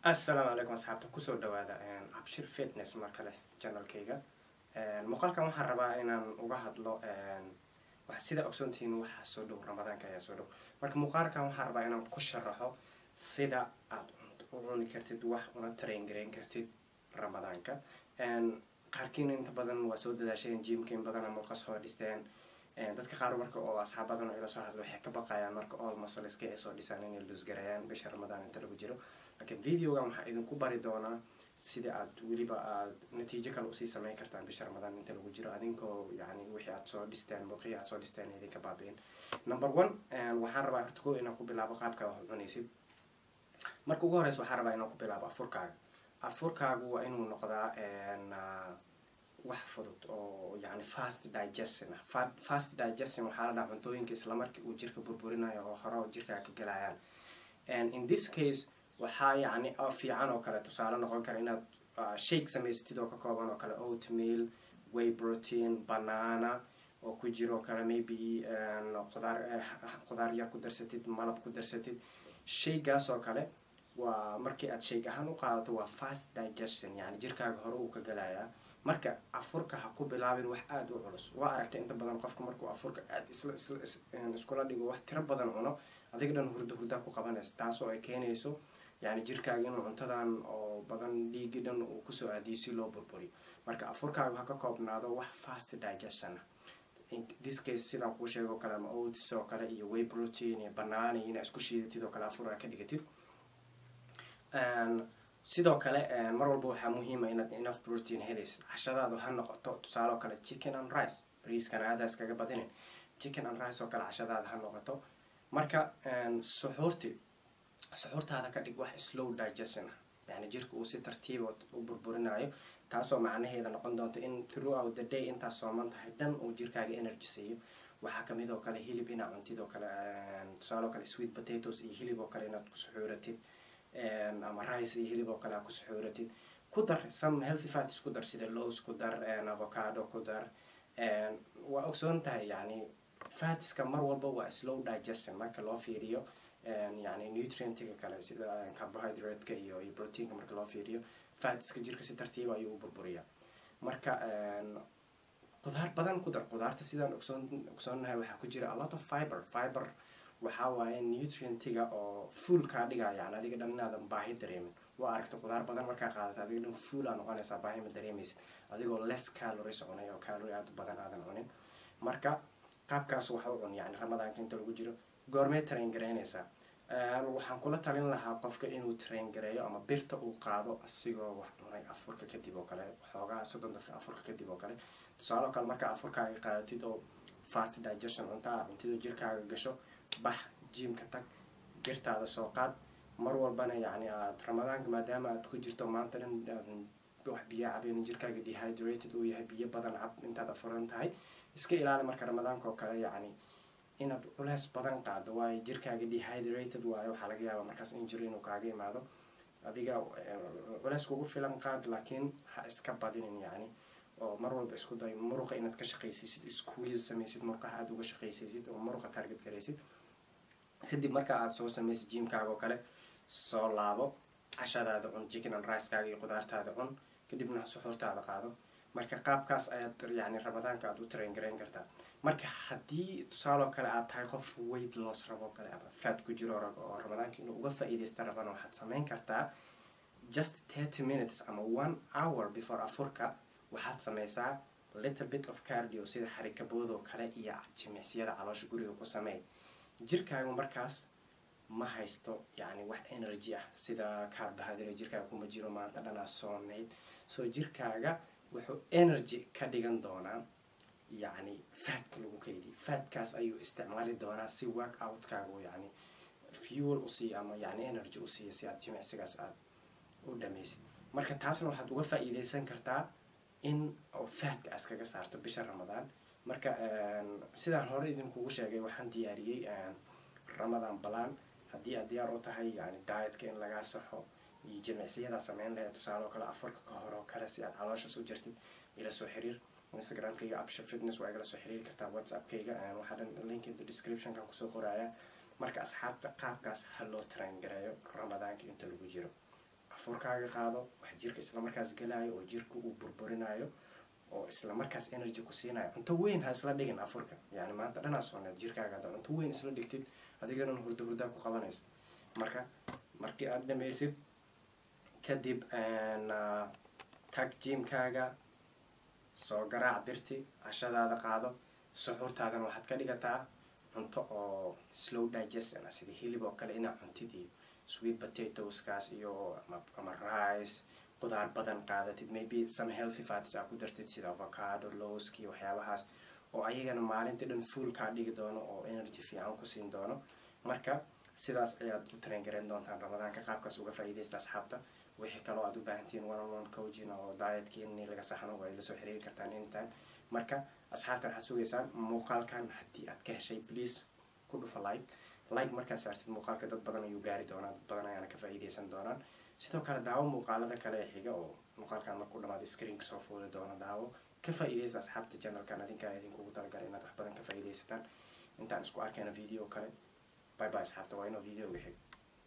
assalaamu calaykum asxaabta kusoo dhawaada abshir fitness mar kale janalkayga muuqaalkan waxaan rabaa inaan uga hadlo sida ogsoontihiin waxaa soo dhow ramadaanka ayaa soo dhow marka muuqaalkan waxaan rabaa inaan ku sharaxo sida aad u cuni kartid wax una train gareyn kartid ramadaanka qaarkiina inta badan waa soo dadaasheen jimka in badan muuqa soo dhisteen dadka qaar marka oo asxaab badan oo ila soo hadlo waxay ka baqayaan marka all muscleska ay soo dhisaan inay luusgareeyaan bisha ramadaan inta lagu jiro laakiin videogan waxaa idinku bari doonaa sida aad weliba aad natiijo kale usii sameyn kartaan bisha ramadaan inta lagu jiro adinkoo yani wixii aad soo dhisteen muuqihii aad soo dhisteen idinka baabiin number one waxaan rabaa horta ko inaan ku bilaabo qaabka wax cunaysid marka ugu horeysa waxaan rabaa inaan ku bilaabo afurkaaga afurkaagu waa inuu noqdaa wax fudud oo yani fast digestion ah fast digestion waxaa la dhaha cuntooyinka isla markii uu jirka burburinayo oo hore oo jirkaa ka galayaan in this case waxaa yani fiican oo kale tusaale noqon kara inaad shake samaysatid oo ka kooban oo kale oatmeal way protein banana oo ku jiro kale maybe qudaar qudaar yar ku darsatid malab ku darsatid shaygaas oo kale waa markii aad shayg ahaan u qaadato waa fast digestion yani jirkaaga hore uu ka galayaa marka afurka ha ku bilaabin wax aada u culus waa aragtay inta badan qofka markuu afurka aada isla isla iskula dhigo wax tiro badan cuno adiga dhan hurdo hurdaa ku qabanaysa taasoo ay keenayso yani jirkaaga inuu cuntadan oo badan dhiigi dhan uu kusoo aadiyo si loo burburiyo marka afurkaaga ha ka koobnaado wax fast digestion ah this case sidaan kuu sheego kale ama oats oo kale iyo way protein iyo banana iyo inaa isku shiidatid oo kale afur aa ka dhigatid sidoo kale mar walba waxaa muhiima inaad enough protein helaysid cashadaadu ha noqoto tusaale oo kale chicken and rice briiskana aada iskaga badinin chicken and rice oo kale cashadaada ha noqoto marka suxuurti suxuurtaada ka dhig wax slow digestion ah yani jirka uu si tartiiba u burburinayo taasoo macnaheeda noqon doonto in throughout the day intaad sooman tahay dhan uu jirkaaga energy siiyo waxaa kamid oo kale hilib inaa cuntid oo kale tusaale oo kale sweet potatoes iyo hilib oo kale inaad ku suxuuratid ama rice iyo hilib oo kale aad ku suxuuratid ku dar some healthy fats ku dar sida lows ku dar avocado ku dar waa ogsoon tahay yani fatska mar walba waa slow digestion marka loo fiiriyo yani nutrientiga kale sida carbohydrate-ka iyo iyo proteinka marka loo fiiriyo fatska jirka si tartiiba ayuu u burburiyaa marka qudaar badan ku dar qudaarta sidaan ogsoon ogsoonnahay waxaa ku jira a lot of fiber fiber waxaa waaye nutrientiga oo fuol kaa dhigaa yani adiga dhan inaadan baahi dareemin waa aragta qudaar badan markaa qaadata adiga dhan fuol aa noqonaysaa baahi ma dareemaysid adigoo less calories cunay oo calorie aada u badan aadan cunin marka qaabkaas waxa u cun yani ramadaanka inta lagu jiro goormee train gareynaysaa waxaan kula talin lahaa qofka inuu train gareeyo ama birta uu qaado asigoo wax cunay afurka kadib oo kale xoogaa soddon daqiiqa afurka kadib oo kale tusaale oo kale markaa afurkaaga qaadatid oo fast digestion cunta ah cuntidoo jirkaaga gasho bax jimka tag birtaada soo qaad mar walbana yani aad ramadaanka maadaama aad ku jirto maanta dhan aadan wax biyo cabeyn jirkaaga dehydrated uu yahay biyo badan cab intaad afuran tahay iska ilaali marka ramadaanka oo kale yani inaad culeys badan qaado waayo jirkaaga dehydrated waayo waxaa laga yaabaa markaas injury inuu kaaga imaado adiga culeys kugu filan qaad laakiin ha iska badinin yani oo mar walba isku day muruqa inaad ka shaqaysaysid squeeze samaysid muruqaha aada uga shaqaysaysid oo muruqa target garaysid kadib marka aada soo samaysid jimkaaga oo kale soo laabo cashadaada cun chicken and ricekaaga iyo qudaartaada cun kadibna suxuurtaada qaado marka qaabkaas ayaad yani ramadaanka aada u train garayn kartaa marka haddii tusaaloo kale aad tahay qof weight loss rabo kale ama faad ku jiro rabo oo ramadaanka inuu uga faa-iideysta rabana waxaad sameyn kartaa just thirty minutes ama one hour before afurka waxaad sameysaa little bit of cardio sida xarikaboodoo kale iyo jimicsiyada caloosha guriga ku sameey jirkaagu markaas ma haysto yani wax energy ah sida carbohydrate jirkaaga kuma jiro maanta dhanaa soonayd soo jirkaaga wuxuu energy ka dhigan doonaa yani fatka lagu keydiy fatkaas ayuu isticmaali doonaa si work outkaagu yani fuel usiiyo ama yani energy usiiyo si aad jimicsigaas aada u dhameysid marka taasna waxaad uga faa-iideysan kartaa in oo fatka aas kaga saarto bisha ramadaan marka sidaan hore idinkugu sheegay waxaan diyaariyey ramadan balan haddii aad diyaar u tahay yani dietka in lagaa saxo iyo jimicsiyadaa sameyn lahayd tusaale oo kale afarka ka hore oo kale si aad calooshaas u jirtid ila soo xiriir instagramkayga absha fitness waa igala soo xiriiri kartaa whatsappkayga waxaa dhan link into descriptionkan kusoo qoraya marka asxaabta qaabkaas ha loo train gareeyo ramadaanka inta lagu jiro afurkaaga qaado wax jirka islamarkaas galayo oo jirka uu burburinayo oo islamarkaas energy ku siinayo cunto weyn ha isla dhigin afurka yani maanta dhanaa sooneed jirkaaga hadda cunto weyn isla dhigtid adigana hurda hurdaa ku qabanayso marka markii aad dhamaysid kadib tag jimkaaga soo garaac birti cashadaada qaado suxuurtaadana waxaad ka dhigataa cunto oo slow digestion ah sida hilib oo kale inaa cuntid iyo sweet potatoeskaas iyo ama rice qudaar badan qaadatid maybe some healthy fats aa ku dartid sida avocado lowski waxyaabahaas oo ayagana maalintii dhan full kaa dhigi doono oo energy fiican ku siin doono marka sidaas ayaad u train garayn doontaan ramadaanka qaabkaas uga faa'iidaysta asxaabta wixii kaloo aad u baahantihiin one on one coaching oo dietki in laga saxno waa ila soo xiriiri kartaan anytime marka asxaabta waxaad sugaysaan muuqaalkan haddii aad ka heshay please ku dhufa like like markaad saartid muuqaalka dad badan ayuu gaari doonaa dad badan ayaana ka faa'iidaysan doonaan sidoo kale daawo muuqaalada kale ee xiga oo muuqaalkan markuu dhamaado screenka soo fuuli doono daawo ka faa'iidaysta asxaabta channelkan adinkaa idinkugu talagalay inaad wax badan ka faa'iidaysataan intaan isku arkayna video kale bye bye asxaabta waa inoo videoga xig